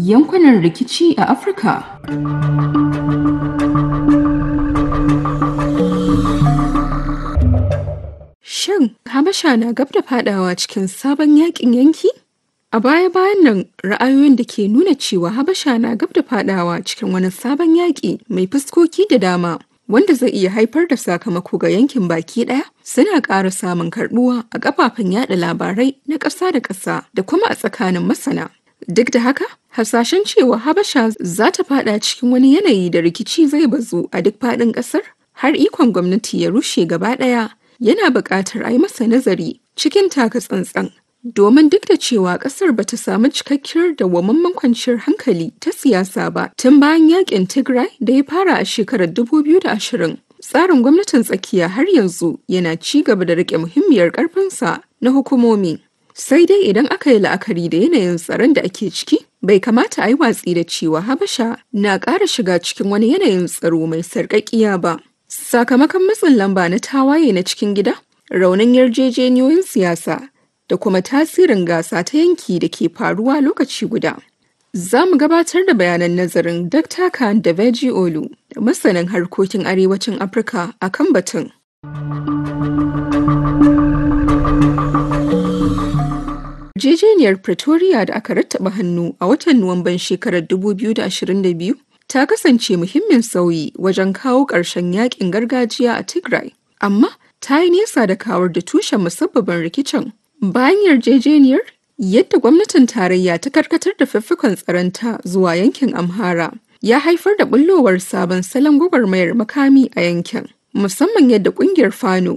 yankunan rikici a Afirka. Shin Habasha na gab da fadawa cikin sabon yakin yanki? A baya-bayan nan ra'ayoyin da ke nuna cewa Habasha na gab da fadawa cikin wani sabon yaƙi mai fuskoki da dama wanda zai iya haifar da sakamako ga yankin baki ɗaya suna ƙara samun karɓuwa a kafafen yada labarai na ƙasa da ƙasa da kuma a tsakanin masana. Duk da haka, hasashen cewa Habasha za ta fada cikin wani yanayi da rikici zai bazu a duk faɗin ƙasar har ikon gwamnati ya rushe gaba ɗaya yana buƙatar a yi masa nazari cikin taka tsantsan. Domin duk da cewa ƙasar ba ta samu cikakkiyar dawwammamen kwanciyar hankali ta siyasa ba tun bayan yakin Tigray da ya fara a shekarar 2020. Tsarin gwamnatin tsakiya har yanzu yana ci gaba da riƙe muhimmiyar ƙarfinsa na hukumomi. Sai dai idan aka yi la'akari da yanayin tsaron da ake ciki, bai kamata a yi watsi da cewa Habasha na ƙara shiga cikin wani yanayin tsaro mai sarƙaƙiya ba. Sakamakon matsin lamba na tawaye na cikin gida, raunin yarjejeniyoyin siyasa da kuma tasirin gasa ta yanki da ke faruwa lokaci guda. Za mu gabatar da bayanan nazarin Dr. Khan da Veji Olu da masanin harkokin arewacin Afirka a kan batun. Yarjejeniyar Pretoria da aka rattaba hannu a watan Nuwamban shekarar 2022 ta kasance muhimmin sauyi wajen kawo ƙarshen yakin gargajiya a Tigray, amma ta yi nesa da kawar da tushen musabbabin rikicin. Bayan yarjejeniyar, yadda gwamnatin tarayya ta karkatar da fiffikon tsaronta zuwa yankin Amhara ya haifar da bullowar sabon salon gwagwarmayar makami a yankin. Musamman yadda kungiyar Fano